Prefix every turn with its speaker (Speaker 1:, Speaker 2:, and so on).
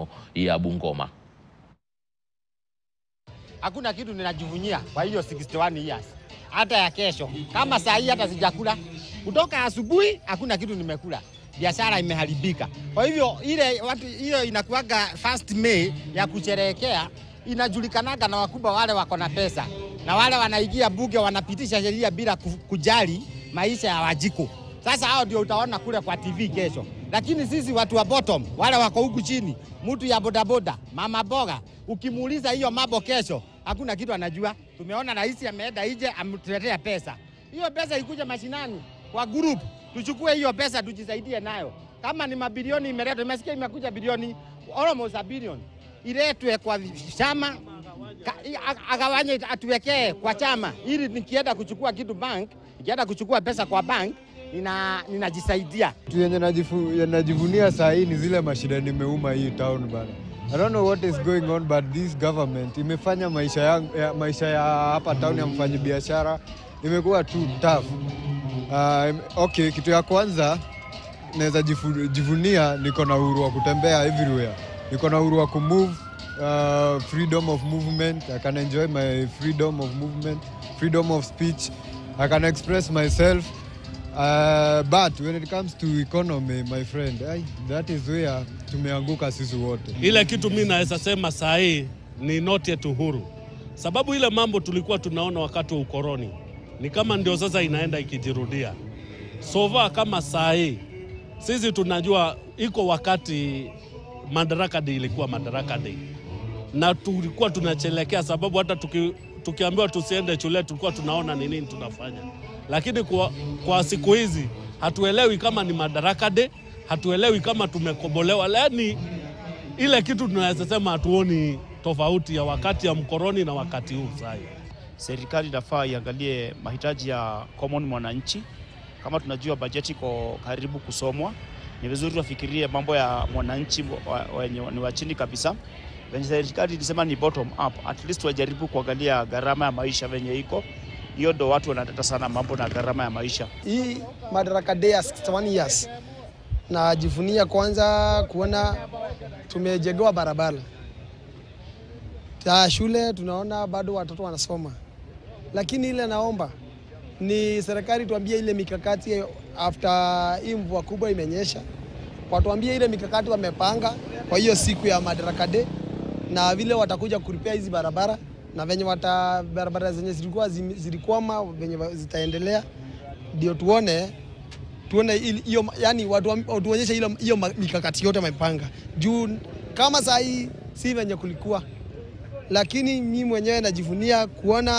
Speaker 1: maeneo ya Bungoma.
Speaker 2: Hakuna kitu ninajivunia kwa hiyo 61 years, hata ya kesho. Kama saa hii hata sijakula kutoka asubuhi, hakuna kitu nimekula, biashara imeharibika. Kwa hivyo ile watu, hiyo inakuwaga first May ya kusherehekea, inajulikanaga na wakubwa wale wako na pesa na wale wanaingia bunge wanapitisha sheria bila ku- kujali maisha ya Wajiko. Sasa hao ndio utaona kule kwa TV kesho, lakini sisi watu wa bottom, wale wako huku chini, mtu ya bodaboda, mama boga, ukimuuliza hiyo mambo kesho, hakuna kitu anajua. Tumeona rais ameenda nje ametuletea pesa, hiyo pesa ikuja mashinani kwa group, tuchukue hiyo pesa tujisaidie nayo. Kama ni mabilioni imeletwa, imesikia imekuja bilioni almost a billion, iletwe kwa chama Ka- i- ag- agawanye atuwekee kwa chama ili nikienda kuchukua kitu bank, nikienda kuchukua pesa kwa bank nina ninajisaidia.
Speaker 3: Kitu yenye najifu- ya najivunia saa hii ni zile mashida nimeuma hii town bana. I don't know what is going on but this government imefanya maisha ya, ya, maisha ya hapa town ya mfanyi biashara imekuwa tu tough. Uh, okay, kitu ya kwanza naweza jifu- jivunia niko na uhuru wa kutembea everywhere. Niko na uhuru wa kumove uh, freedom of movement. I can enjoy my freedom of movement, freedom of speech. I can express myself. Uh, but when it comes to economy, my friend, ay, that is where tumeanguka sisi wote.
Speaker 4: Ile kitu mi naweza sema saa hii ni not yet uhuru, sababu ile mambo tulikuwa tunaona wakati wa ukoloni ni kama ndio sasa inaenda ikijirudia. Sova kama saa hii sisi tunajua iko wakati Madaraka Day ilikuwa Madaraka Day na tulikuwa tunachelekea, sababu hata tuki, tukiambiwa tusiende shule tulikuwa tunaona ni nini tunafanya, lakini kwa, kwa siku hizi hatuelewi kama ni Madaraka Day, hatuelewi kama tumekobolewa, yaani ile kitu tunaweza sema hatuoni tofauti ya wakati ya mkoroni na wakati huu sasa.
Speaker 5: serikali inafaa iangalie mahitaji ya common mwananchi. Kama tunajua bajeti iko karibu kusomwa, ni vizuri wafikirie mambo ya mwananchi wa- wenye ni wa chini kabisa. Venye serikali ilisema ni bottom up, at least wajaribu kuangalia gharama ya maisha venye iko. Hiyo ndo watu wanateta sana mambo na gharama ya maisha.
Speaker 6: hii Madaraka Day ya 61 years najivunia kwanza kuona tumejengewa barabara ta shule, tunaona bado watoto wanasoma, lakini ile naomba ni serikali tuambie ile mikakati after hii mvua kubwa imenyesha, watuambie ile mikakati wamepanga kwa hiyo siku ya Madaraka Day na vile watakuja kuripea hizi barabara na venye wata barabara zenye zilikuwa zim- zilikwama venye wa- zitaendelea, ndio tuone tuone ili- hiyo yani watu watuonyeshe hiyo hiyo ma- mikakati yote wamepanga juu kama saa hii si venye kulikuwa, lakini mimi mwenyewe najivunia kuona